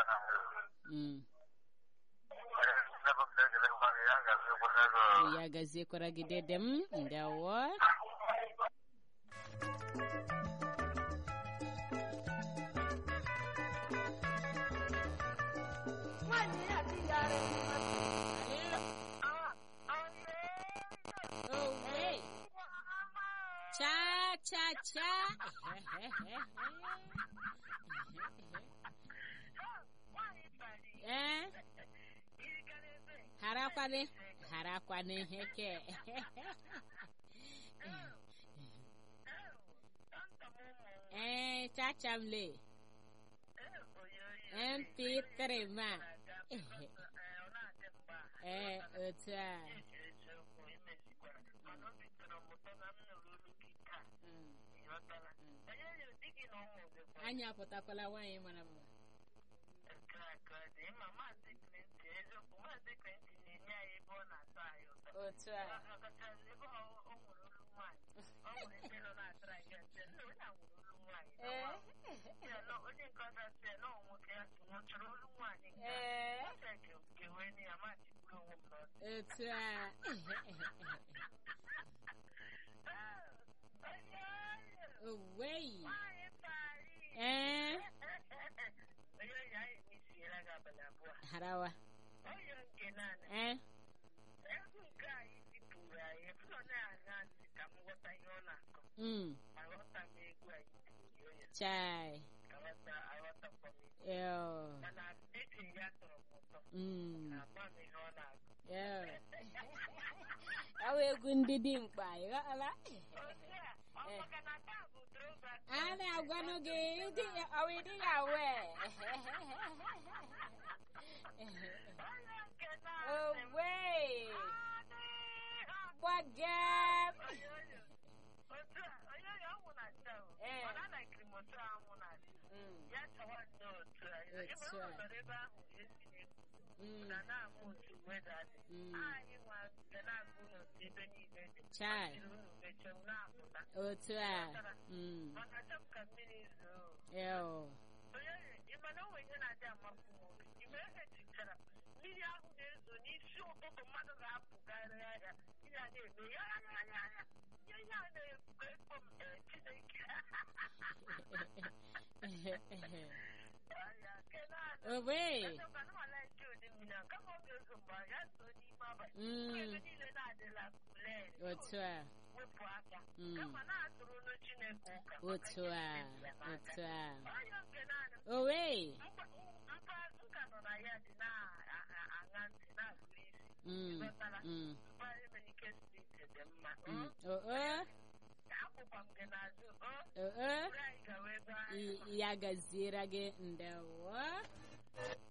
Mm. ya gaziekwara gị dede m ndewo Owe. cha cha cha ee harakwane harakwane ihe ke ee chachamle mp3 ma ee otu a Mm. anyị apụtakwala nwaanyị mara mma otu a ee ee otu a owei ee harawa ee mm chai yo mm yo awa egwu ndị dị mkpa ịghọla a na-agwanụ gị ịdị ọwa ịdị ya wee owe gbagem ee mm, otu a mm, mm, chai otu a mm, yo mmiri ahụ na-ezo n'isi ụtụtụ mmadụ ga-apụkarị ahịa ihe a na-eme ya ya ya ya ya ya ihe a na-ekpo ekpo m ee, Chineke Ya, kenaanị. owe Echekwa na ọ na-eche ụdị mmiri a, kama ọ ga-ezo mgbe a, ya zoo n'ime abalị. Mm. Ebe niile na-adịla kulen. otu a wepụ aka Mm. kama na-atụrụ olu Chineke ụka otu a otu a onye nke naanị owe mkpa mkpa nka nọ na ya dị na-aṅa ntị na-agụrụ isi mm, Ghọtara? mm, mkpa emenike steeti dị mma mm, o o akwụkwa m gị n'azụ o o o buru anyị gawa ebe ahụ I- ya gaziere gị ndewo